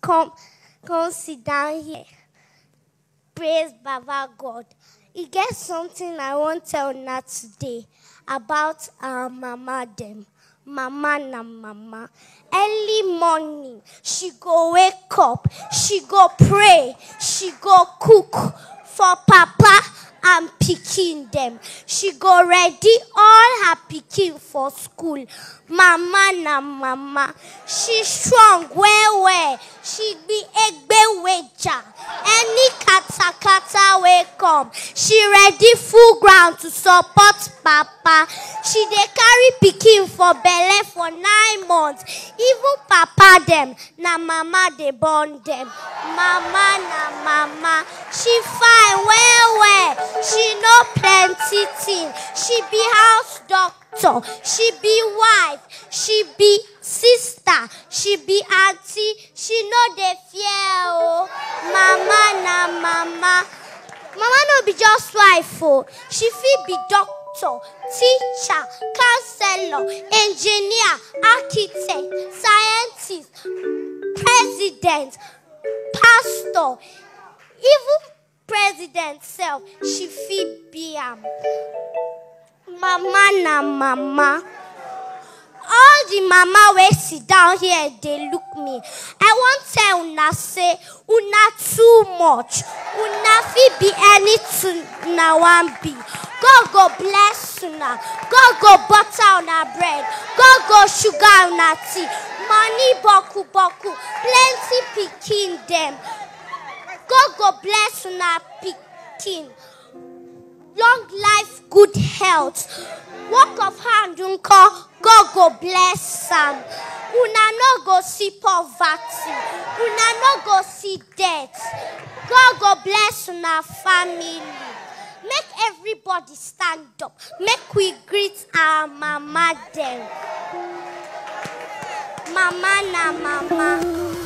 come, come sit down here. Praise Baba God. E get something I wan tell una today about our mama dem. Mama na mama. Early morning, she go wake up, she go pray, she go cook for papa and pikin dem. She go ready all her pikin for school. Mama na mama. She strong well well. She be egbeweja. Any katakata wey come, she ready full ground to support papa. She dey carry pikin for belle for nine months. Even papa dem, na mama dey born dem. Mama na mama. She fine well well. She know plenty thing. She be house doctor. She be wife. She be sister. She be aunty. She no dey fear o. Mama na mama. Mama no be just wife o. She fit be doctor, teacher, counselor, engineer, architect, scientist, president, pastor, even president sef she fit be am. Mama na mama. All the mama wey sit down here dey look me. I wan tell una say una too much. Una fit be anything una wan be. God go bless una. God go butter una bread. God go sugar una tea. Money boku boku. Plenty pikin dem. God go bless una pikin. Long life, good health. Work of hand nko, God go bless am. Una no go see poverty. Una no go see death. God go bless una family. Make everybody stand up. Make we greet our mama dem. Mama na mama.